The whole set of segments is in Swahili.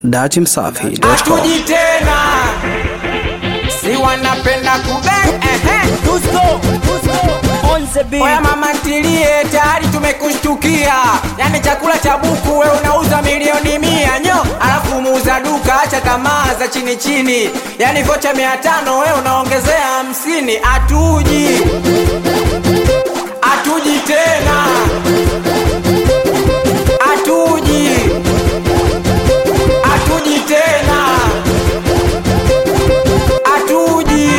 datimsafi.com. Hatuji tena, si wanapenda kube ehe. Oya mama ntilie, tayari tumekushtukia. Yani chakula cha buku we unauza milioni mia nyo, alafu muuza duka acha tamaa za chini chini. Yani vocha mia tano we unaongezea hamsini. Hatuji, hatuji tena, hatuji, hatuji tena, hatuji.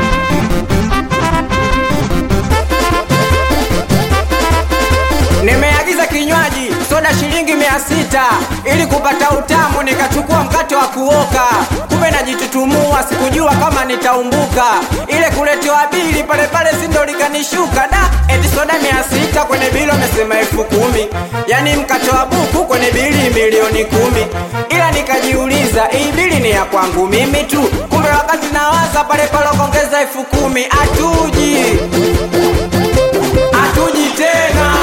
Nimeagiza kinywaji soda shilingi mia sita ili kupata utamu, nikachukua mkate wa kuoka, kumbe najitutumua, sikujua kama nitaumbuka. Ile kuletewa bili pale pale sindo likanishuka da, eti soda mia sita kwenye bili wamesema elfu kumi yani mkate wa buku kwenye bili milioni kumi ila nikajiuliza hii bili ni ya kwangu mimi tu, kumbe wakati nawaza pale pale wakaongeza elfu kumi Hatuji, hatuji tena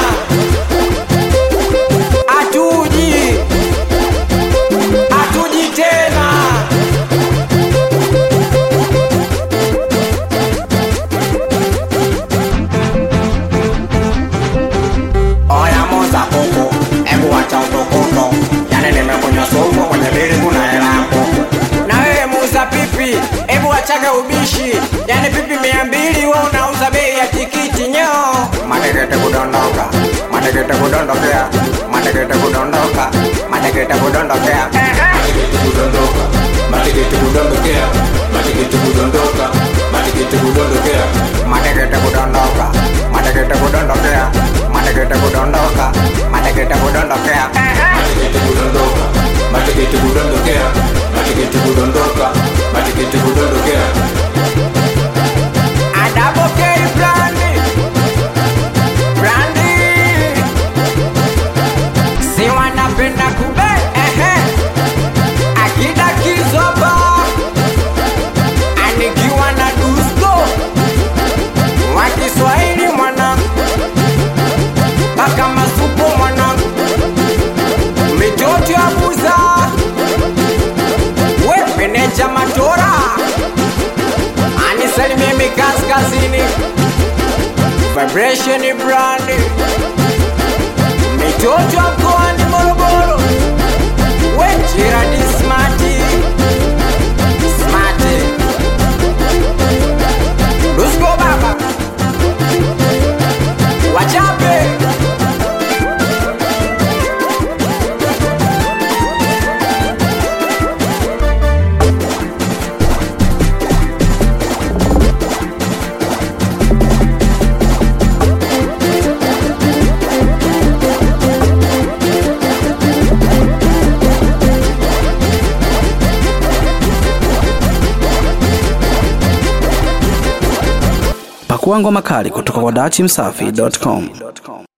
hatuji hatuji tena oya moza kuku ebu wacha utukutu yani nimekunywa sumu kwenye bili kuna hela ya kuku na wewe muuza pipi ebu wachaga ubishi yani pipi mia mbili we unauza bei ya tikiti nyo matekete kudondoka matekete kudondokea matekete kudondoka matekete kudondokea kudondoka matikiti kudondokea matikiti kudondoka matikiti kudondokea matekete kudondoka matekete kudondokea matekete kudondoka matekete kudondokea matikiti kudondoka matikiti kudondokea matikiti kudondoka matikiti kudondokea adabokei brandi brandi si wanapenda kube ehe akida kizoba anikiwa na dusko wa kiswahili mwanangu mpaka masupu mwanangu mitoto ya buza wepeneja matora anisalimie mikaskazini vibration brand mitoto ya mkoani morogoro wejirani smati smati lusko baba wachape Pakua ngoma kali kutoka kwa datimsafi.com.